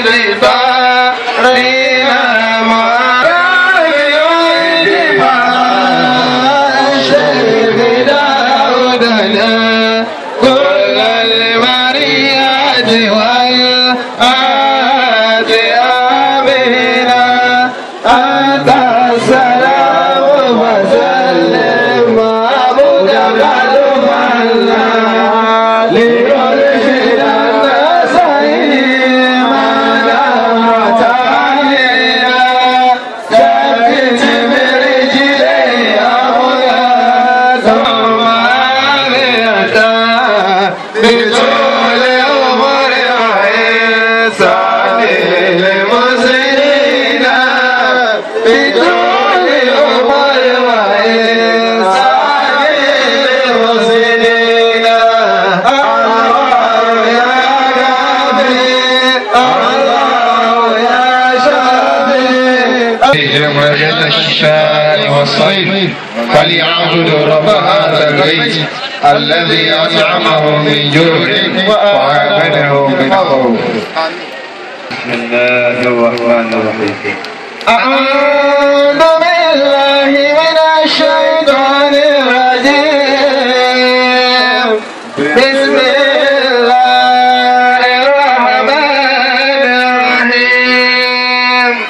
وجد الشتاء والصيف فليعبدوا رب هذا البيت الذي أطعمه من جوع وآمنه من خوف بسم الله الرحمن الرحيم أعوذ بالله من الشيطان الرجيم بسم الله الرحمن الرحيم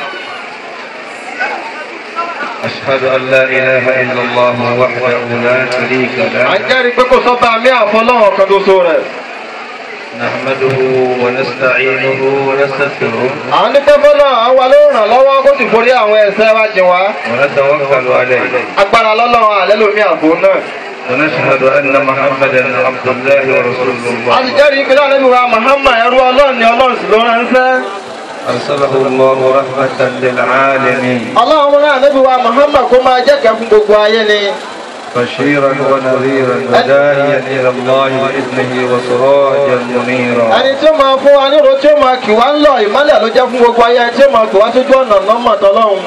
أشهد أن لا إله إلا الله وحده لا شريك à له ń jẹ́rìí pé kò sọ́ba mi àfọlọ́hàn kan tó so rẹ̀. نحمده ونستعينه ونستغفره à ń dúpẹ́ fọ́lọ́ àwa ló ràn lọ́wọ́ kó sì forí àwọn ẹ̀ṣẹ̀ wa jìn wá. ونتوكل عليه agbára lọ́lọ́run àlẹ́ lómi àbò náà. ونشهد أن محمدا عبد الله ورسول a sì الله jẹ́rìí pé láàrin wa Muhammad ẹrú ọlọ́run ni ọlọ́run sì ló ránṣẹ́. أرسله الله رحمة للعالمين ọlọ́run náà níbi wa Muhammad kó máa jẹ́kẹ̀ẹ́ fún gbogbo ayé ni. بشيرا ونذيرا وداعيا إلى الله بإذنه وسراجا منيرا ẹni tí ó máa fún wa nírò tí ó máa kì wá ń lọ ìmọ́lẹ̀ ló jẹ́ fún gbogbo ayé tí ó máa kì wá sójú ọ̀nà lọ́mọ tọ́lọ́run.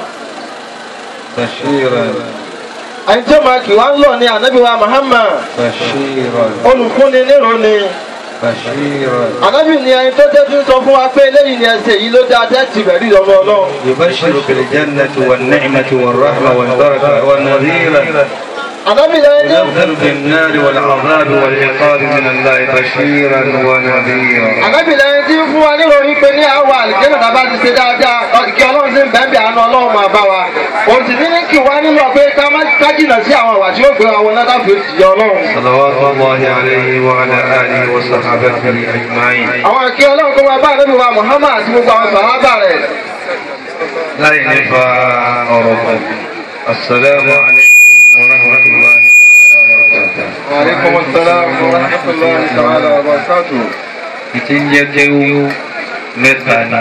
بشيرا ẹni tí ó máa kì wá ń lọ ni ànábì wa Muhammad بشيرا olùfúnni nírò ni. بشيرا ànábì ni ẹni tó jẹ́ tí ń sọ fún wa pé eléyìí ni ẹsẹ̀ yìí ló dáa tẹ́tì bẹ̀rí lọ́wọ́ ọlọ́run. يبشر بالجنة والنعمة والرحمة والبركة ونذيرا ànábì lẹ́yìn tí ينذر بالنار والعذاب والعقاب من الله بشيرا ونذيرا ànábì lẹ́yìn tí ń fún wa nírò wípé ní àwọn àlìjẹ́nà tá a bá ti ṣe dáadáa kí ọlọ́run sì ń bẹ́ẹ̀ bí àánú ọlọ́run máa bá wa. òun sì ní ní kí wá nínú pé ká má ká jìnnà sí àwọn àwà tí ó gbé àwọn náà káfíń òjìyà ọlọ́run. صلوات الله عليه وعلى آله وصحبه أجمعين àwọn kí ọlọ́run kó máa bá ànábì wa Muhammad àti gbogbo àwọn sàhábà rẹ̀. لا ينفع أرضا السلام عليكم ورحمة الله وبركاته Aleykum salaam wa rahmatullahi ta'ala wa barakatuh. ìtìjẹ́jẹ́wó mẹ́ta ni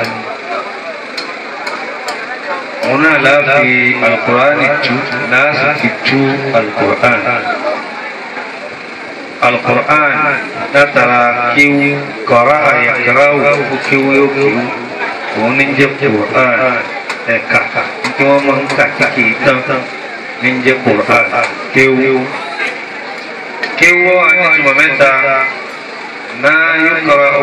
òun náà láfi alukur'ani tú láàsì fi tú alukur'an alukur'an látara kíwú kọ́ra àyàkáràwò fún kíwú yóò kíwú òun ní jẹ́ kur'an ẹ̀ka tí wọ́n máa ń kà kíkì tán ní jẹ́ kur'an kíwú kíwú àti tùmọ̀ mẹ́ta. ما يقرأ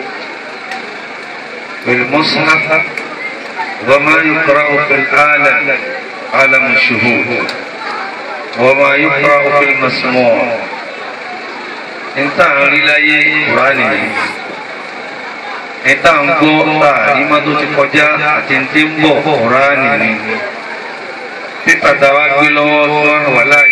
في المصحف وما يقرأ في العالم عالم الشهود وما يقرأ في المسموع انت عرلاي قرآني انت انقو تعليم دو تقجا اتنتمبو قرآني في فتاوى قلوة ولا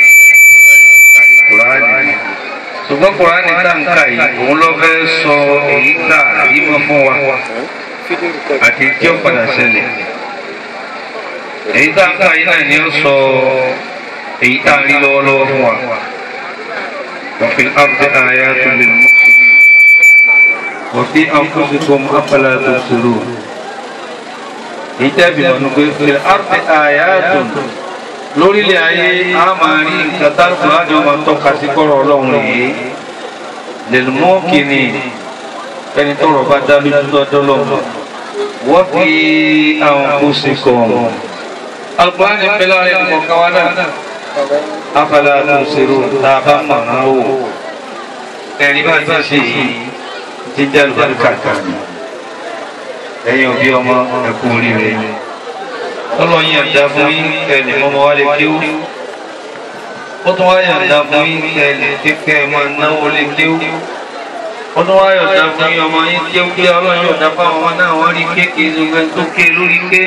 قرآني ṣùgbọ́n kùránì táǹkà yìí òun ló fẹ́ sọ èyí tá àrímọ́ fún wa àti tí ó padà ṣẹlẹ̀ èyí táǹkà yìí náà ni ó sọ èyí tá a rí lọ́wọ́lọ́wọ́ fún wa وفي الأرض آيات للمؤمنين وفي أنفسكم أفلا تبصرون ìtẹ́bí wọn gbé في الأرض آيات lórílẹ̀ ayé a máa rí nǹkan táàkù láti ọmọ tọ́ka sí kọ́rọ̀ ọlọ́run yìí lèlùmọ́ kìíní ẹni tọrọ bá dá lójú lọ́dọ́ lọ́mọ wọ́n fi àwọn kó sí kọ́ ọ̀mọ́ alukóhánì ń bẹ láàrin ẹ̀kọ́ káwá náà afẹ́lẹ́ àtúnṣerò tá a bá mọ̀ náà wò ẹ̀rí bá ti ṣe yìí ti jẹ́ lùbáríkà kan ẹ̀yin òbí ọmọ ẹ̀kú oríire ọlọ́run yàǹda fún yín ẹnì mọ́mọ́ wálé kéwú ó tún wá yàǹda fún yín ẹnì kékeré ẹ̀ máa náwó lé kéwú ó tún wá yàǹda fún yín ọmọ yín kéwú kí ọlọ́run yàǹda fáwọn ọmọ náà wọ́n rí kéèké ìzùgbẹ́ tó ké lórí ké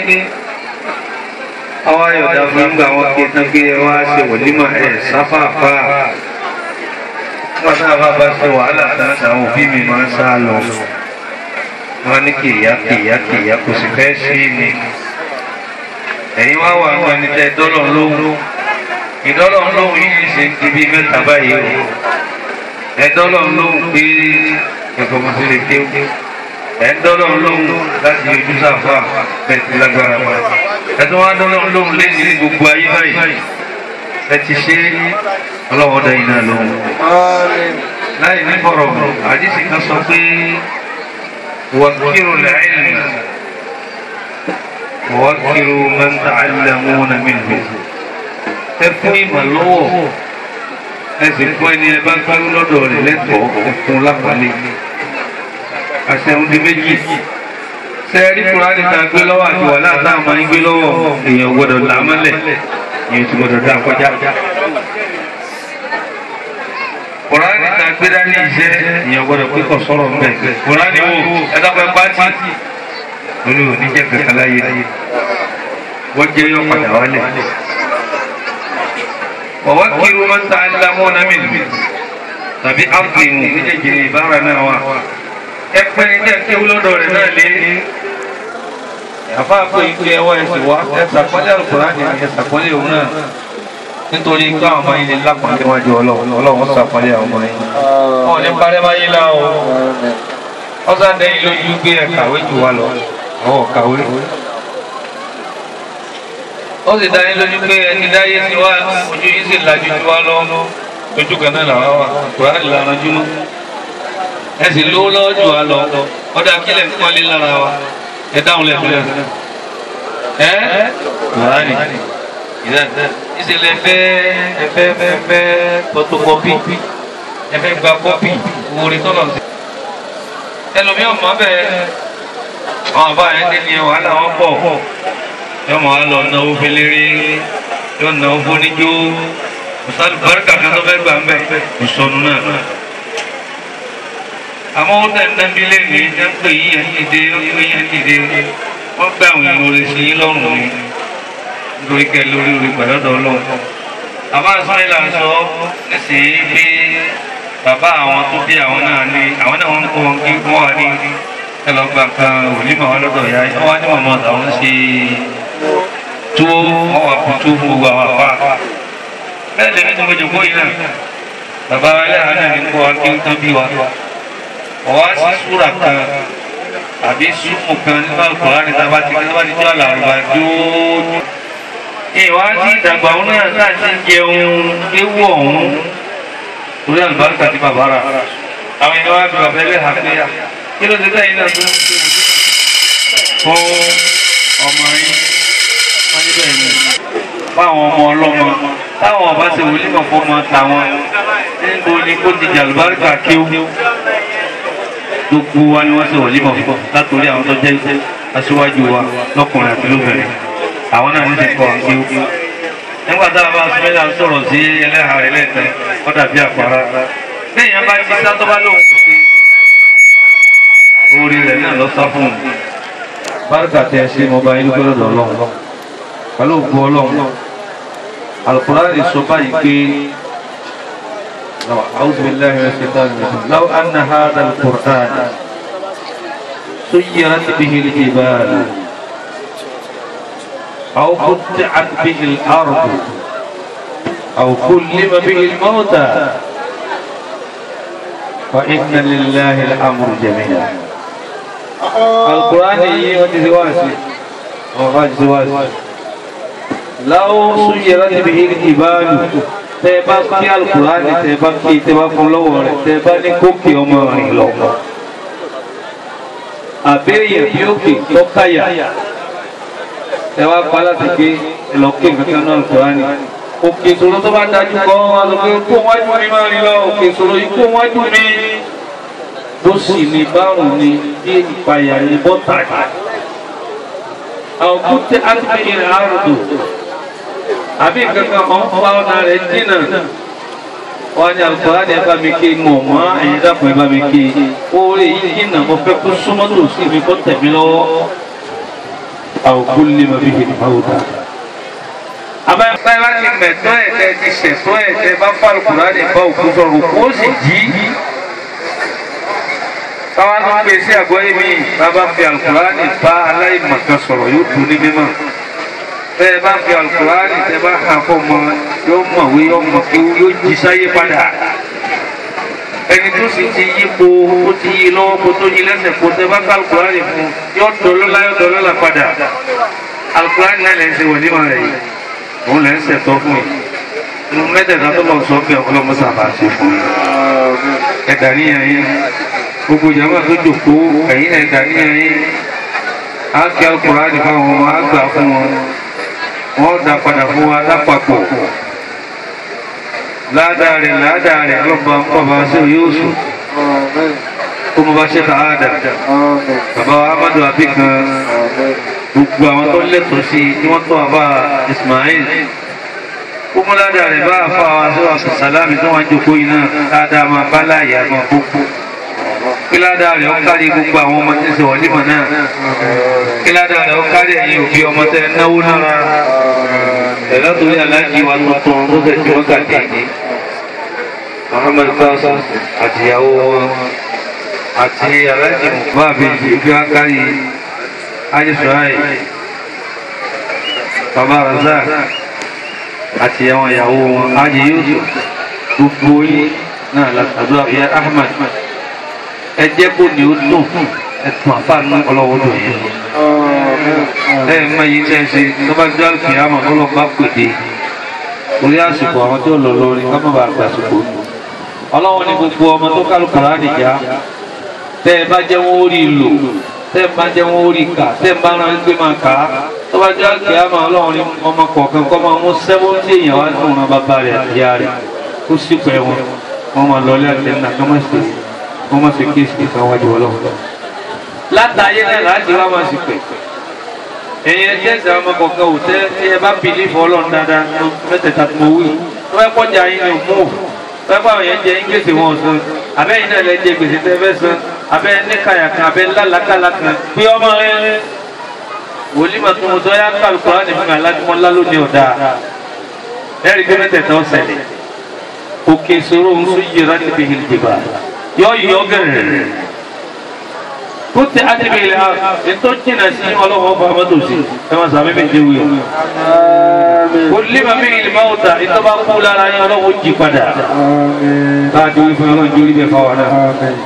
àwọn yàǹda fún yín gbà wọ́n ké tán ké ẹ wá ṣe wòlímọ̀ ẹ̀ sáfàfà nígbà táwọn bá bá ṣe wàhálà tán àwọn òbí mi máa ń sá lọ wọn ní kìyà kìyà kìyà kò sì fẹ́ sí ni ẹ̀yin wá wà àwọn ẹni tẹ́ dọ́lọ̀ lóhùn ìdọ́lọ̀ lóhùn yìí ṣe ti bí mẹ́ta báyìí o ẹ̀dọ́lọ̀ lóhùn pé ẹ̀kọ́ mo ti lè kéwù ẹ̀dọ́lọ̀ lóhùn láti ojú sáfà bẹ́ẹ̀ ti lágbára pa ẹ̀dọ́ wá dọ́lọ̀ lóhùn lẹ́yìn ní gbogbo ayé báyìí ẹ ti ṣe ọlọ́wọ́ dá iná lóhùn láì ní bọ̀rọ̀ àdìsí kan sọ pé وكروا العلم ووكروا من تعلمون منه ẹfún ìmọ̀ lọ́wọ́ ẹsìn fún ẹni ẹ bá gbárù lọ́dọ̀ rẹ̀ lẹ́tọ̀ọ́ ẹfún lápàlẹ́ àṣẹun di méjì sẹ́ẹ̀rí kùránì ta gbé lọ́wọ́ àti wà láàtà máa ń gbé lọ́wọ́ èèyàn gbọ́dọ̀ là mọ́lẹ̀ èèyàn ti gbọ́dọ̀ dá kọjá kùránì ta gbé dání iṣẹ́ èèyàn gbọ́dọ̀ pé kò sọ̀rọ̀ ń bẹ̀ kùránì wo ẹ̀dá pẹ́ pátì olú oníjẹ́ kankan láyé wọ́n jẹ́ yọ padà wálẹ̀ wọ́wọ́ kiri wọn ta alámọ́ náà mi tàbí áfíìmù méjèèjì ní ìbára náà wà ẹ pẹ́ ní jẹ́ kí wúlọ́dọ̀ rẹ̀ náà lé àfa pé ike ẹwọ́ ẹ̀sìn wá ẹ sàpọ́lẹ̀ àlùkùránì ẹ sàpọ́lẹ̀ òun náà nítorí káwọn ọmọ yìí lè lápàdé wájú ọlọ́run ọlọ́run sàpọ́lẹ̀ àwọn ọmọ yìí wọn ò ní parẹ́ máyé lá o ọ̀sán dẹ́yìn lójú gbé ẹ̀ kàwé jù wá lọ àwọn kàwé ó sì dáyé lójú pé ẹni dáyé sí wá ojú yìí sì lajú sí wá lọ ojú kan náà làwọn wà kúrò ìlànà jùmọ ẹ sì lówó lọ́wọ́ jù wá lọ ọdọ akílẹ̀ ń kọ́lé lára wa ẹ dáhùn lẹ́nu lẹ́nu ẹ kùránì ìdáná ìṣẹ̀lẹ̀ fẹ́ ẹfẹ́ fẹ́ photocopy ẹfẹ́ gba kọ́pì wòlé tọ́lọ̀ sí ẹlòmíràn mọ́ bẹ́ẹ̀ àwọn àbá yẹn ti ní wàhálà wọn pọ̀ yóò máa lọ náwó fẹlẹ́rẹ́ yóò náwó fúnijó mùsàlù bárìkà kan tó fẹ́ gbà ń bẹ̀ kò sọnù náà. àmọ́ ó tẹ̀ ń dábí lẹ́nu ẹ̀ ń pè yín ẹ̀ ń dìde ó ń pè yín ẹ̀ ń dìde wọ́n gbé àwọn èèyàn orí sí yín lọ́rùn ni nítorí kẹ́ lórí orí pẹ̀lọ́dọ̀ ọlọ́run. àbá sọ́yìnlá ń sọ nísìnyí pé bàbá àwọn tó bí àwọn náà ní àwọn náà wọ́n ń kó wọn kí wọ́n wà ní ẹlọgba kan òlímọ̀ wọn lọ́dọ̀ ya ẹ wá ní mọ̀mọ́ àwọn ṣe tó wọn wà kó tó fún gbogbo àwọn àfa bẹ́ẹ̀ lèmi tó gbẹjọ kó yìí náà bàbá wa ilé àná mi ń kọ́ wa kí n tán bí wa ọ̀wá sí súrà kan àbí súnmù kan nínú àkùrá ní tábà ti kí tábà ti jọ àlàrúbá jóòjò ìwà sí ìdàgbà òun náà náà ti ń jẹun ewu ọ̀hún torí àlùbáríkà ti bàbá rà àwọn ènìyàn wá bí bàbá ẹlẹ́hà pé yà kí ló ti tẹ́yìn náà tó ń ṣe fún ọmọ yín wọ́n ní bẹ́ẹ̀ ni fáwọn ọmọ ọlọ́mọ táwọn ọba ṣe wòlíì kan fọmọ tàwọn níbo ni kó ti jàlùbáríkà kíw gbogbo wa ni wọ́n ṣe wòlíì kan fún látòrí àwọn tó jẹ́ aṣíwájú wa lọ́kùnrin àti lóbìnrin àwọn náà ní ti kọ́ kíw nígbà tá a bá sọ yà ń sọ̀rọ̀ sí ẹlẹ́hàá rẹ̀ lẹ́tẹ̀ẹ́ wọ́n dàbí àpárá bẹ́ẹ̀ yẹn bá ti sá tó bá lóhùn kò sí orí rẹ̀ náà lọ sá fún un. bárúkà tẹ ẹ ṣe mo bá yín lókè lọ́dọ̀ ọlọ́run pẹ̀lú ògbó ọlọ́run alukurani sọ báyìí pé أعوذ بالله من الشيطان الرجيم لو أن هذا القرآن سيرت به الجبال أو قطعت به الأرض أو كلم به الموتى فإن لله الأمر جميعا القرآن يوجزواسي وغجزواسي لو سيرت به الجبال tẹ́ẹ̀bá kí alukurani tẹ́ẹ̀bá kí tẹ́ẹ̀bá fún lọ́wọ́ rẹ̀ tẹ́ẹ̀bá ní kókè ọmọ rìn lọ. àbẹ́yẹ̀ bí ó kè tọ́káyà tẹ́ẹ̀bá pa láti gbé ẹlọ́kè kankan náà alukurani. òkè ìṣòro tó bá dájú kọ́ wọn lọ pé kó wájú mi máa rìn lọ òkè ìṣòro yìí kó wájú mi bó sì ní bárùn ni bí ìpayà ní bọ́tà àwọn kúté àtúbí ilẹ̀ àrùdù àbí kankan kan fa ọ̀nà rẹ̀ jìnnà wọ́n ní alukóra ni ẹ bá mi ké mọ̀ mọ́ ẹ̀yin dàpọ̀ ẹ bá mi ké oore yìí jìnnà mo fẹ́ kó súnmọ́ tó sí mi kó tẹ̀ mí lọ́wọ́ àwọn kúlẹ̀ ma fi hìnnì máa wò dá. abẹ́rẹ́ báyìí bá ti mẹ̀tọ́ ẹ̀ tẹ́ ti ṣẹ̀tọ́ ẹ̀ tẹ́ bá fà alukóra ni bá òkú sọ̀rọ̀ kó sì jí káwá tó gbé sí àgọ́yé mi bàbá fi alukurani bá aláìmọ̀kan sọ̀rọ̀ yóò dùn ní mímọ́ bẹ́ẹ̀ bá fi alukurani tẹ́ bá hàn fọ́ mọ yóò mọ̀wé yóò mọ̀ kí yóò jí sáyé padà ẹni tó sì ti yí po ó ti yí lọ́wọ́ kó tó yí lẹ́sẹ̀ kó tẹ́ bá ká alukurani fún yóò dọ̀lọ́lá yóò dọ̀lọ́lá padà alukurani náà lẹ́ ń ṣe wọlé máa rẹ̀ yìí òun lẹ́ ń ṣẹ̀tọ́ fún yìí inú mẹ́tẹ̀ẹ̀ta tó lọ sọ fún ẹ̀ ọlọ́mọsàbà ṣe fún yìí ẹ̀dá níyàn yín gbogbo jama tó jòkó ẹ̀yin náà dàníyàn yín á kí Al-Kùránì fáwọn ọmọ á gbà fún wọn wọn dá padà fún wa lápapọ̀ ládàá rẹ̀ ládàá rẹ̀ ọlọ́ba bàbá sí yóò sùn kó mo bá ṣe ká àdà bàbá Amadu abikan gbogbo àwọn tó lẹ́tọ̀ọ́ sí i tí wọ́n tọ́ àbá Ismail kó mo ládàá rẹ̀ bá àfa wa sí wa sàlámì tó wọn jòkó yìí náà ládàá máa bá láàyè àmọ́ gbogbo kíládà rẹ̀ ó kárí gbogbo àwọn ọmọ tí ń ṣe wọ̀límọ̀ náà kíládà rẹ̀ ó kárí ẹ̀yin òbí ọmọ tẹ́ náwó nára ẹ̀rọ torí aláàjì wa tuntun tó fẹ́ tí wọ́n kàdé ní Muhammad Kasa àtìyàwó wọn àti aláàjì mùbá àbèjì bí wọ́n kárí ayéṣọ́ráì bàbá Razak àti àwọn ìyàwó wọn ayé yóò gbogbo yìí náà látàdúrà ìyá Ahmad ẹ jẹ́ kó ní ó dùn ẹ̀tún àfáànù ọlọ́wọ́ dùn yìí. ẹ ẹ má yí tẹ́ ẹ ṣe tó bá jẹ́ àlùkò àmọ́ ọlọ́ba pèdè orí àsìkò àwọn tí ó lọ lórí ká má bàa gbà àsìkò. ọlọ́wọ́ ní gbogbo ọmọ tó kálukú rádìjà tẹ́ ẹ bá jẹ́ wọ́n ó rí lò tẹ́ ẹ bá jẹ́ wọ́n ó rí kà tẹ́ ẹ bá rán gbé máa kà á tó bá jẹ́ àlùkò àmọ́ ọlọ́wọ́ ní ọmọ kọ̀ọ̀kan kọ́ máa mú sẹ́wọ́ntì èèyàn wá fún wọn bàbá rẹ̀ àti ìyá rẹ̀ kó sípẹ́ wọn wọ́n máa lọ ilé àti ẹ̀ nà kọ́mọ́sì wọ́n máa fi kéèsì kan wájú ọlọ́run. látàyé náà láti wá máa sì pè. ẹ̀yin ẹ tẹ́sí àwọn ọmọ kọ̀ọ̀kan ò tẹ́ tí ẹ bá bìlí fún ọlọ́run dáadáa ní mẹ́tẹ̀ẹ̀ta tó mọ wí. wọ́n fẹ́ kọjá yín ní mú wọ́n fẹ́ àwọn yẹn jẹ yín gbèsè wọn san abẹ́yìn náà lẹ jẹ gbèsè tẹ́ fẹ́ san abẹ́ níkàyà kan abẹ́ lálàkàlà kan pé ọmọ rẹ wòlíì máa tún mo sọ yá kálukú láti fún mi alájúmọ́ lálónìí ọ̀dà ẹ̀rí pé mẹ́tẹ̀ẹ̀ta ọ̀sẹ̀lẹ̀ òkè ìṣòro ń sún yìí rántí bí hìlìjìbà yọ yọ gẹrẹ kúti adébí ilẹ̀ ètò jìnnà sí ọlọ́wọ́ ọba amadu sí ẹ máa sàmì méje wí o. kò límà mí ìlú máa ta ètò bá kú lára yín ọlọ́wọ́ jí padà. láti wí fún ọlọ́run jórí bẹ́ẹ̀ fáwọn náà.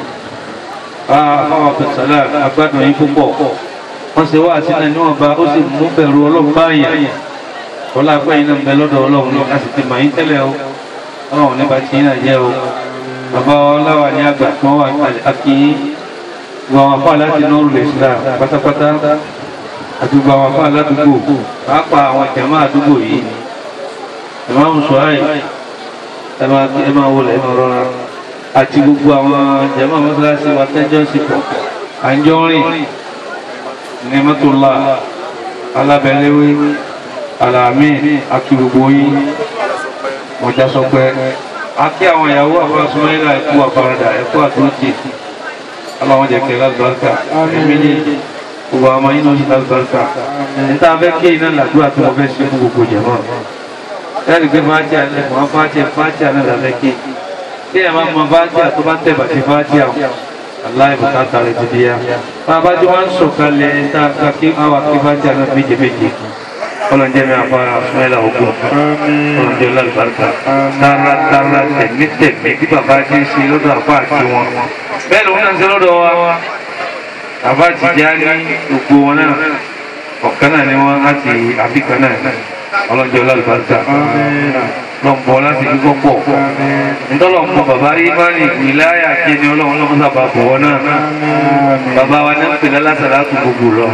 fáwọn abdulsalam agbádùn yín púpọ̀ wọ́n ṣe wá àti náà níwọ̀n bá ó sì mú bẹ̀rù ọlọ́run báyìí. ọlá agbẹ́yìn náà ń bẹ lọ́dọ̀ ọlọ́run lọ a sì ti mọ̀ yín tẹ́lẹ̀ o ọlọ́run nípa tí yín náà jẹ́ o bàbá ọláwà ní àgbà tí wọ́n wà kalẹ̀ akíyín gbogbo àwọn afọ aláti nọ́ọ̀rù lè sílá pátápátá àti gbogbo àwọn afọ aládùúgbò pàápàá àwọn jàmáà àdúgbò yìí ìmáàmù sọ́ráì ẹ máa wọlé ẹ máa rọra àti gbogbo àwọn jàmáà mọ́sálásí wa tẹ́jọ́ sí pọ̀ àńjọ́rìn ní mọ́tòlá alábẹ́lẹ́wé alàmì àti gbogbo yín mọ̀já sọ pé àti àwọn ìyàwó àfọwọ́sọmọ́lá ẹ̀kú àfaradà ẹ̀kú àtúntì aláwọn jẹ́ kẹ́ lálùbáríkà ẹ̀mí ní gbogbo àwọn yìí náà sí lálùbáríkà níta fẹ́ kí iná làdúrà tí wọ́n fẹ́ ṣe fún gbogbo jẹ̀mọ́ ẹ̀rí pé fàájì alẹ́ mọ́ fàájì fàájì alẹ́ làfẹ́ kí kí ẹ̀ máa mọ fàájì àti bá tẹ̀ bàtí fàájì àwọn aláì bùkátà rẹ̀ ti di ya bàbá tí wọ́n ń sọ̀kalẹ̀ níta kí àwọn kí fàájì alẹ́ méje méje ọlọ́njẹ́ mi àfa fúnẹ́lá ogun ọlọ́njẹ́ lálùbáríkà tààrà tààrà tẹ̀mí tẹ̀mí bí bàbá ti ń ṣe lọ́dọ̀ àfa àti wọn bẹ́ẹ̀ lòun náà ń ṣe lọ́dọ̀ wa bàbá ti já ní gbogbo wọn náà ọ̀kan náà ni wọ́n láti àbíkan náà ọlọ́njẹ́ lálùbáríkà lọ́nbọ̀ láti dúpọ̀ pọ̀ ntọ́lọ́nbọ̀ bàbá imani ìláyà kíni ọlọ́run lọ́mọ sábà bọ̀ wọn náà bàbá wa náà ń pè lálásàlá tó gbogbo lọ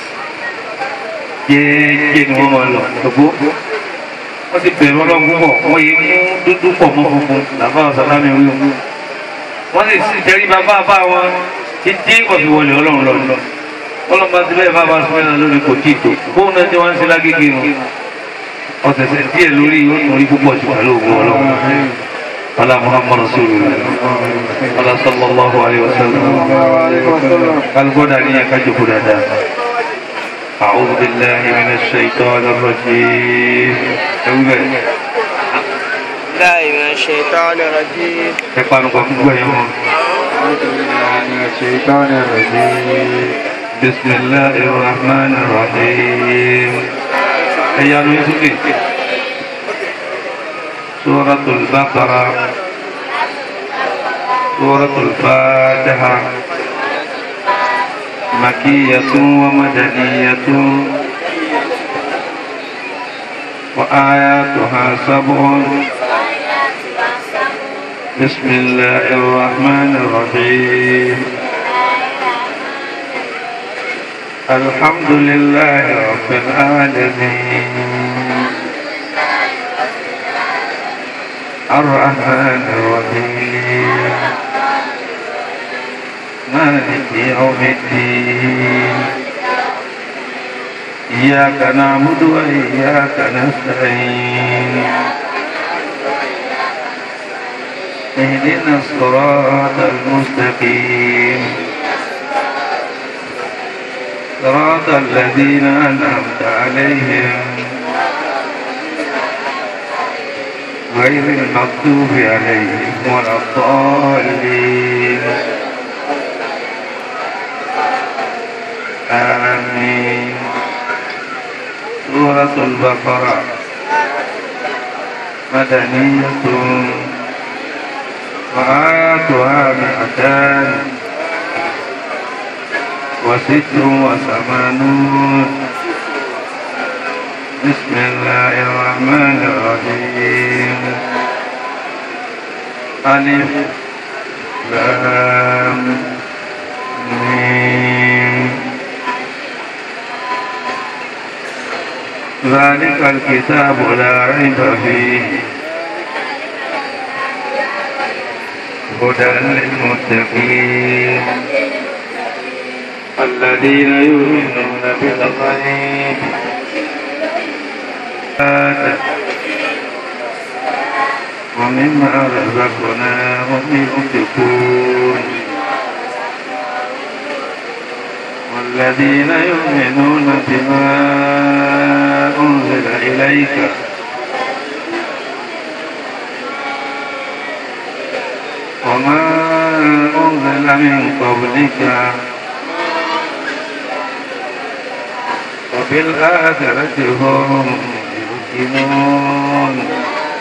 jẹ́ẹ́jẹ́ ni wọ́n máa lọ gbogbo wọ́n ti bẹ̀rù ọlọ́run púpọ̀ wọ́n yé mú dúdú pọ̀ mọ́ funfun làbá ọ̀sálámi wí o wọ́n sì sì tẹ́rí bàbá bá wọn títí ọ̀fi wọlé ọlọ́run lọ ọlọ́mọ ti bẹ́ẹ̀ bá bá sọ mẹ́rin lórí kò tí ì tó bóun náà ti wá ń ṣe lágége nù ọ̀sẹ̀sẹ̀ díẹ̀ lórí yóò tún rí púpọ̀ jù pẹ̀lú ògùn ọlọ́run ala muhammad rasulullah ala sallallahu alayhi wa sallam kalgoda ni aka joko dada أعوذ بالله من الشيطان الرجيم ẹwúbẹ̀ الله من الشيطان الرجيم ẹ panu kọ fún gbẹ̀yìn wọn. الشيطان الرجيم بسم الله الرحمن الرحيم ẹ̀yà ló ń sókè. سورة البقرة سورة الفاتحة مكية ومدنية وآياتها سبع بسم الله الرحمن الرحيم الحمد لله رب العالمين الرحمن الرحيم مالك يوم الدين إياك نعبد وإياك نستعين اهدنا الصراط المستقيم صراط الذين أنعمت عليهم غير المغضوب عليهم ولا الضالين آمين سورة البقرة مدنية وآياتها مئتان وست وثمانون بسم الله الرحمن الرحيم ألف لام ميم ذلك الكتاب لا ريب فيه هدى للمتقين الذين يؤمنون بالغيب ومما رزقناهم ينفقون والذين يؤمنون بما أنزل إليك وما أنزل من قبلك وبالآخرة هم يوقنون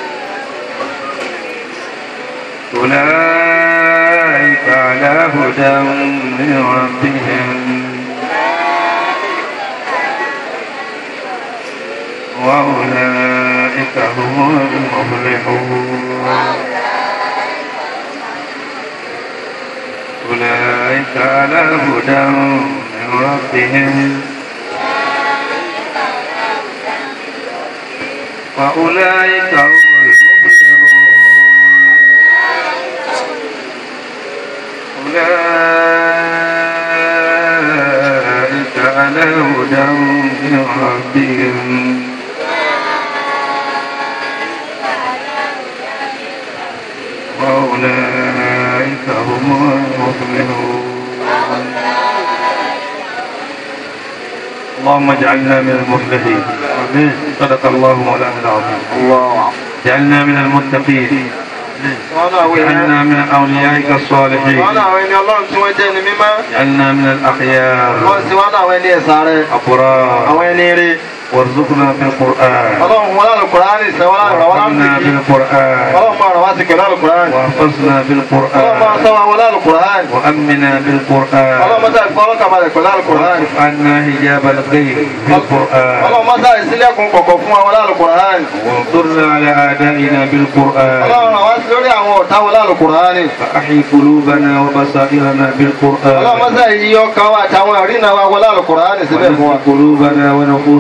أولئك على هدى من ربهم وأولئك هم المفلحون أولئك على هدى من ربهم وأولئك هم المفلحون أولئك على هدى من ربهم وأولئك هم المفلحون اللهم اجعلنا من المفلحين آمين صدق الله مولانا العظيم الله اجعلنا من المتقين wọn náà wọ ẹni اجعلنا من أوليائك الصالحين wọn náà wọ ẹni ọlọ́run tí wọ́n jẹ́ ẹni mímọ́ اجعلنا من الأخيار wọ́n sì wọn náà wọ ẹni ẹ̀sà rẹ̀ أبرار àwọn ẹni rí وارزقنا في القرآن ọlọ́run wọn lálù kùránì sẹ́ wọn lálù wọn lálù وارحمنا kìkì بالقرآن ọlọ́run máa ràn wá sí kẹ̀lú àlùkùránì واحفظنا ọlọ́run máa بالقرآن sọ wọn lálù kùránì وأمنا ọlọ́run بالقرآن máa sáré fọ́ ọlọ́kàbalẹ̀ pẹ̀lú àlùkùránì واكشف عنا حجاب الغيب بالقرآن ọlọ́run máa sáré sílẹ̀kùn kọ̀kọ̀ fún wọn lálù kùránì وانصرنا على أعدائنا بالقرآن ọlọ́run ràn wá sí lórí àwọn ọ̀tá wọn lálù kùránì فأحي قلوبنا وبصائرنا ọlọ́run máa بالقرآن sáré yí ọkàn wa àtàwọn ìrìnà wa wọn lálù kùránì síbẹ̀ fún wa ونفي قلوبنا ونفوسنا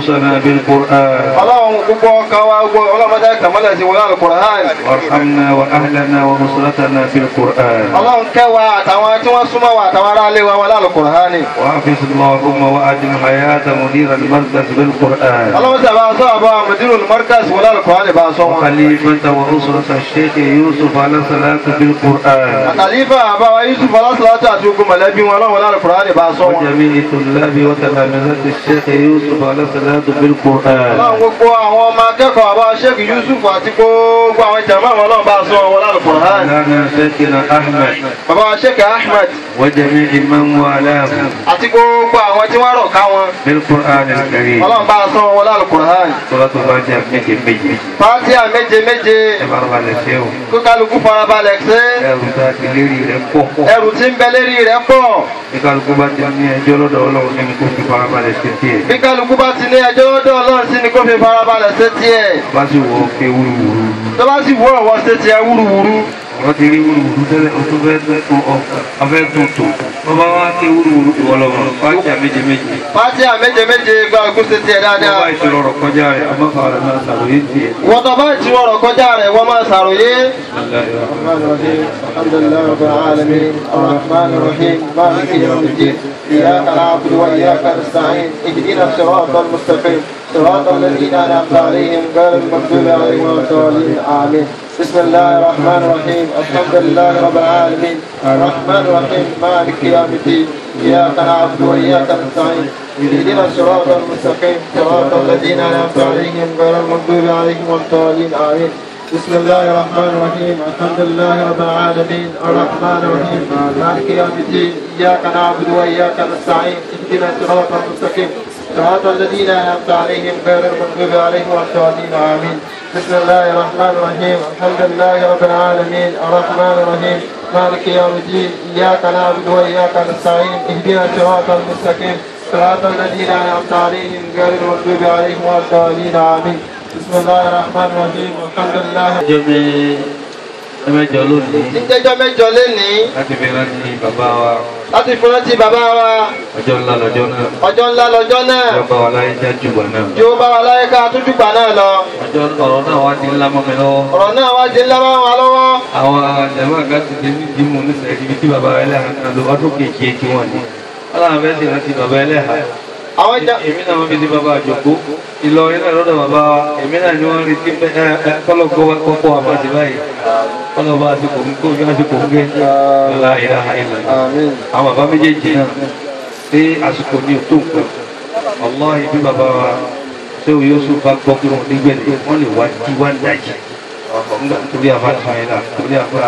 بالقرآن ọlọ́run gbogbo ọkàn wa gbogbo ọlọ́mọdé tẹ̀mọ́lẹ̀ sí wọlé àlùkùránì وارحمنا وأهلنا وأسرتنا في القرآن ọlọ́run kẹwàá àtàwọn tí wọ́n súnmọ́ wa àtàwọn ará ilé wa wọlé àlùkùránì وحفظ اللهم وأدم حياة مدير المركز بالقرآن ọlọ́run sì bá sọ àbọ̀ àmọ̀dínú mọ́ríkàsì wọlé àlùkùránì bá sọ wọn. وخليفة وأسرة الشيخ يوسف على صلاة بالقرآن àtàlífà àbáwá yusuf ọlọ́sọ̀lọ́tọ̀ àti ogun mọ̀lẹ́bí wọn ọlọ́run wọlé àlùkùránì bá sọ wọn. وجميع طلاب وتلامذة الشيخ يوسف على صلاة ọlọ́run بالقرآن gbogbo àwọn ọmọ akẹ́kọ̀ọ́ àbá sheikh yusuf àti gbogbo àwọn jàmbá àwọn ọlọ́run bá sọ wọn wọlé àlùkùránì. مولانا شيخنا أحمد bàbá sheikh ahmed وجميع من والاه àti gbogbo àwọn tí wọ́n rọ̀ ká wọn بالقرآن الكريم ọlọ́run bá sọ wọn wọlé àlùkùránì. سورة الفاتحة méje méje fàtíà méje méje ẹ bá wà lẹ́sẹ̀ o kó kálukú farabalẹ̀ ṣe ẹrù tá a ti lérí rẹ̀ pọ̀ ẹrù tí ń bẹ lérí rẹ̀ pọ̀ bí kálukú bá ti ní ẹjọ́ lọ́dọ̀ ọlọ́run nínú kó fi farabalẹ̀ sí tiẹ̀ bí kálukú bá ti ní ẹjọ́ lọ́dọ̀ ọlọ́run sí ni kó fi farabalẹ̀ ṣe tiẹ̀ bá sì wọ́ ké wúruwúru tó bá sì wú ọ̀wọ́ ṣe tiẹ̀ wúruwúru wọ́n ti rí wúruwúru tẹ́lẹ̀ o tún fẹ́ tún tún ọ ọfẹ́ tún tò wọ́n bá wá ké wúruwúru ọlọ́run fájà méje méje fàtíà méje méje gba òkú ṣe tiẹ̀ wọ́n dáadáa bá ìṣòro ọ̀rọ̀ kọjá rẹ̀ àmọ́fà rẹ̀ máa ṣàlùyé tiẹ̀ wọ́n tó bá ti wọ̀rọ̀ kọjá rẹ̀ wọ́n máa ṣàròyé. Bismillahirrahmanirrahim. الرحمن الرحيم الحمد لله رب العالمين الرحمن الرحيم مالك يوم الدين إياك نعبد وإياك نستعين اهدنا الصراط المستقيم صراط الذين أنعمت عليهم غير المغضوب عليهم ولا الضالين آمين بسم الله الرحمن الرحيم الحمد لله رب العالمين الرحمن الرحيم مالك يوم الدين إياك نعبد وإياك نستعين اهدنا الصراط المستقيم صراط الذين أنعمت عليهم غير المغضوب عليهم ولا الضالين آمين بسم الله الرحمن الرحيم الحمد لله رب العالمين الرحمن الرحيم مالك يوم الدين اياك نعبد واياك نستعين اهدنا الصراط المستقيم صراط الذين انعمت عليهم غير المغضوب عليهم ولا الضالين امين بسم الله الرحمن الرحيم الحمد لله رب العالمين الرحمن الرحيم مالك يوم الدين اياك نعبد واياك نستعين اهدنا الصراط المستقيم صراط الذين انعمت عليهم غير المغضوب عليهم ولا الضالين امين بسم الله الرحمن الرحيم الحمد لله ọjọ́ mi ẹmẹjọ lónìí níjẹjọ mẹ́jọ lénìí láti fi rántí bàbá wa láti fi rántí bàbá wa ọjọ́ ńlá lọ́jọ́ náà ọjọ́ ńlá lọ́jọ́ náà ọjọ́ bá wa láyé jájú gbà náà jó bá wa láyé ká tójúgbà náà lọ ọjọ́ ọ̀rọ̀ náà wá ti ńlá mọ́ mi lọ́wọ́ ọ̀rọ̀ náà wá di ńlá máa wà lọ́wọ́ àwọn àjàmọ́ àga ti dé ní dìímù nísìnyí ibi tí bàbá ẹlẹ́hà náà lọ ọdún kejì tí wọ́n ní wọ́n làwọn fẹ́ẹ́ sì rántí bàbá ẹlẹ́hà àwọn ìjà èmi náà wọ́n fi di bàbá àjòkó Ìlọrin náà lọ́dọ̀ bàbá wa èmi náà ni wọ́n retí pé ẹ ẹ kọ́lọ́kọ́ wa kọ́kọ́ wa bá ti báyìí kọ́lọ́ba àti kò ń kó ojú àti kò ń gé ńlá ìlà ìlà àmín àwọn bàbá méjèèjì náà pé àsìkò ní òtó nǹkan ọlọ́ọ̀hìn bí bàbá wa ṣé o yóò sùn bá gbọ́ pé wọ́n nígbẹ̀lẹ̀ wọ́n lè wá jí wá dájì nígbà torí àbá tìmọ̀ẹ́lá torí àbá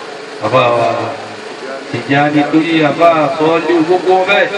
àbá wa ìjà nítorí àbá sọ́ọ́lì gbogbo bẹ́ẹ̀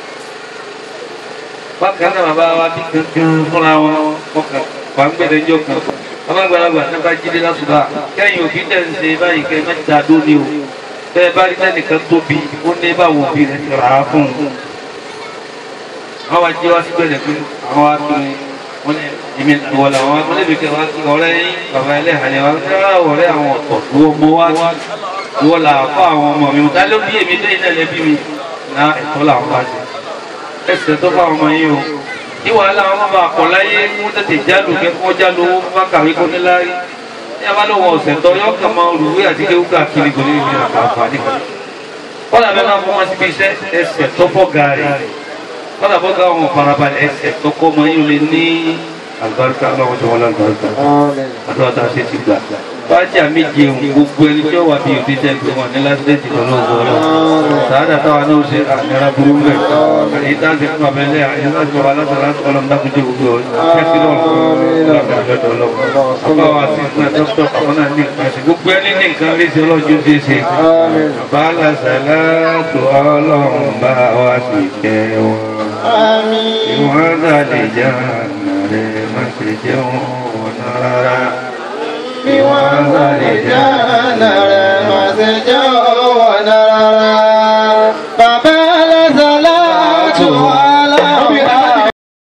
bákan náà bàbá wa bí kankan fúnra wọn wọn kàn wà ń gbẹdẹ jọ kan bàbá àgbàlagbà náà bá jíde lásùbà kẹ́yìn òbí tẹ̀ ń ṣe báyìí kẹ́ mẹ́ta dóni o bẹ́ẹ̀ bá rí tẹ́nìkan tóbi ó ní báwo òbí rẹ̀ ti rà á fún un. wọ́n wá jẹ́ wá sí gbẹ̀dẹ̀ pé àwọn wá kí wọ́n ní èmi ìwọ làwọn akọ́lẹ́bí kẹ́ wá kí ọ̀rẹ́ yín bàbá ẹlẹ́hàá wá kí rárá ọ̀rẹ́ àwọn ọ̀tọ̀ ìwọ mọ wá ìwọ là fọ́ àwọn ọmọ mi ta ló bí èmi lẹ́yìn náà lẹ́bí mi ná ẹ̀tọ́ làwọn bá ṣe ẹsẹ̀ tó fáwọn ọmọ yín o ní wàhálà wọn bá kọ̀ láyé mú tètè jálù kẹ́kọ́ jálù owó bá kàwé kó ní láyé ní abálòwọ̀ ọ̀sẹ̀ tó yọ kàn máa rúwé àti kéwú káàkiri kò ní ìrìn àǹfààní kan kọ́lá bẹ́ẹ̀ máa fún wọn síbi iṣẹ́ ẹsẹ̀ tó bọ́ gàárì kọ́lá bọ́ gàá wọn farabalẹ̀ ẹsẹ̀ tó kọ́ ọmọ yín lè ní àlùbáríkà ọlọ́wọ́ tó wọ́n lálùbáríkà àdúrà tá a ṣe ti gbà fájì àméje òun gbogbo ẹni tí ó wà bí òbí tẹ́ pé wọn ní lásìlẹ́tì lọ́nà ògbó ọlọ́run sàádà táwa náà ṣe àmìra burú bẹ̀ àyè tá a ṣe fún abẹ́lẹ́ àyè láti wà látara ọlọ́run dákúndé gbogbo kẹ́sì lọ́run ọba wa sí fún ẹ dókítà àwọn náà ní nǹkan ṣe gbogbo ẹni ní nǹkan rí sí ọlọ́jọ́ ṣe ṣe bàálà sàlátù ọlọ́run bá wa sì kẹ́ wọn ìwọ̀n àgbàlẹ̀ jà rẹ̀ má ṣe jẹun ọ̀nà rárá bí wọ́n bá lè jáàna rẹ̀ máa ṣe jẹ́ ọwọ́ náírà. Bàbá